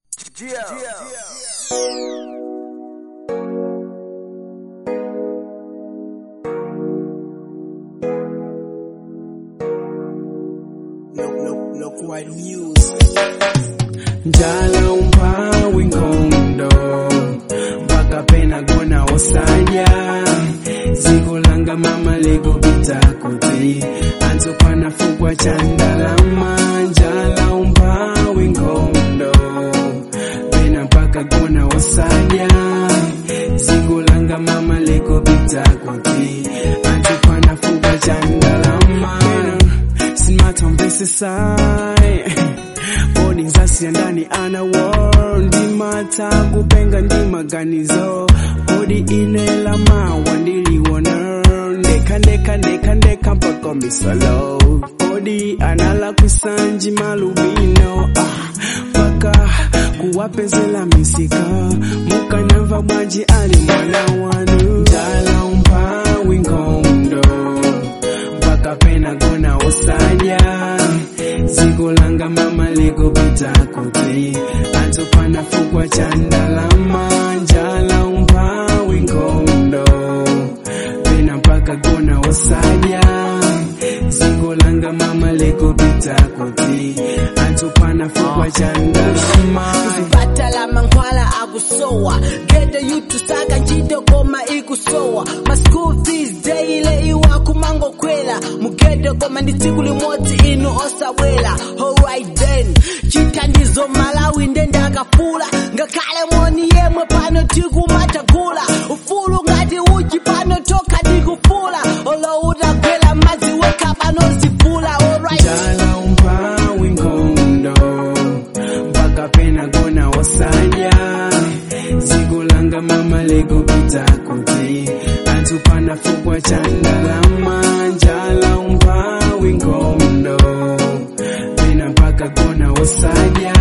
njala umphawi nkhondo mpaka pena kona osanya ziko langa mama likupita kuti anzopana fukwa cha ndalama njala umphawi nkhondo pena mpaka kona osanya ziko langa mama likupita kuti anzopana fukwa cha ndalama sinmathomvesesai bodi nzasiya ndani ana war ndimata kupenga ndi maganizo kodi ine lamawa ndiliwona ndeka ndeka ndeka ndeka mpaka misalo kodi anala kwisanji malubino ah, paka kuwapezela misika mukanamva bwanji ali mwana wanu ndala umphawi nkhondo mpaka pena kona osanya ziko langa mama likupita kuti anzopana fukwa cha ndalama njala umphawi nkhondo pena mpaka kona osanya ziko langa mama likupita kuti anzopana fukwa cha ndalama batala mankhwala akusowa gede yutusaka ntchito koma ikusowa ma school fees daily iwakumangokwela mugede koma ndi tsiku limodzi inu osabwela alright then chithandizo malawi nde ndakafula ngakhale moni yemwe pano tikumatagula ufulu ngati uchi pano tokha tikufula olo utagwela madzi wekha pano zifula alright njala umphawi nkhondo mpaka pena kona osanya ziko langa mama likupita kuti anzopana fukwa cha ndalama njala umphawi nkhondo pena mpaka kona osanya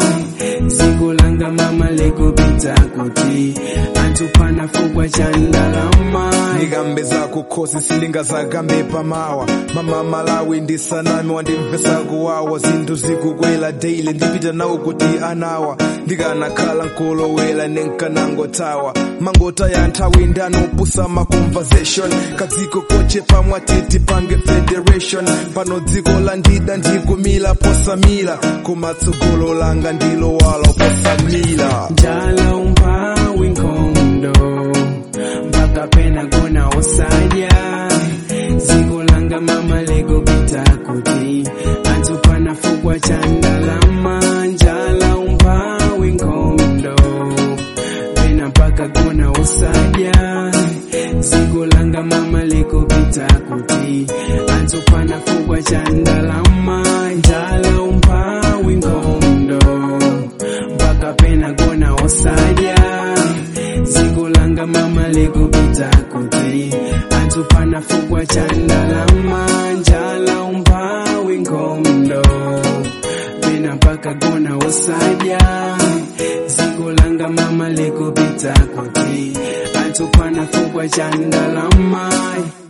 ziko langa mama likupita kuti anzopana fukwa cha ndalama ndikambe zako khosi silingazakambe pamawa mama malawi ndisanami wandimvesa kuwawa zinthu zikukwela daily ndipita nawo kuti anawa ndikanakhala nkolowela nenkanangotawa mangotaya nthawi ndanopusa ma conversation kadziko kochepa mwatiti pange federation pano dziko la ndida ndikumila posamila kumatsogolo langa ndilowala posamila njala umphawi nkhondo mpaka pena kona osanya ziko langa mama likupita kuti anzopana fukwa cha ndalama njala umphawi nkhondo pena mpaka kona osanya ziko langa mama likupita kuti anzopana fukwa cha ndalama njala umphawi nkhondo mpaka pena kona osanya ziko langa mama likupita kuti anzopana fukwa cha ndalama njala umphawi nkhondo pena mpaka kona osanya ziko langa mama likupita kuti anzopana fukwa cha ndalama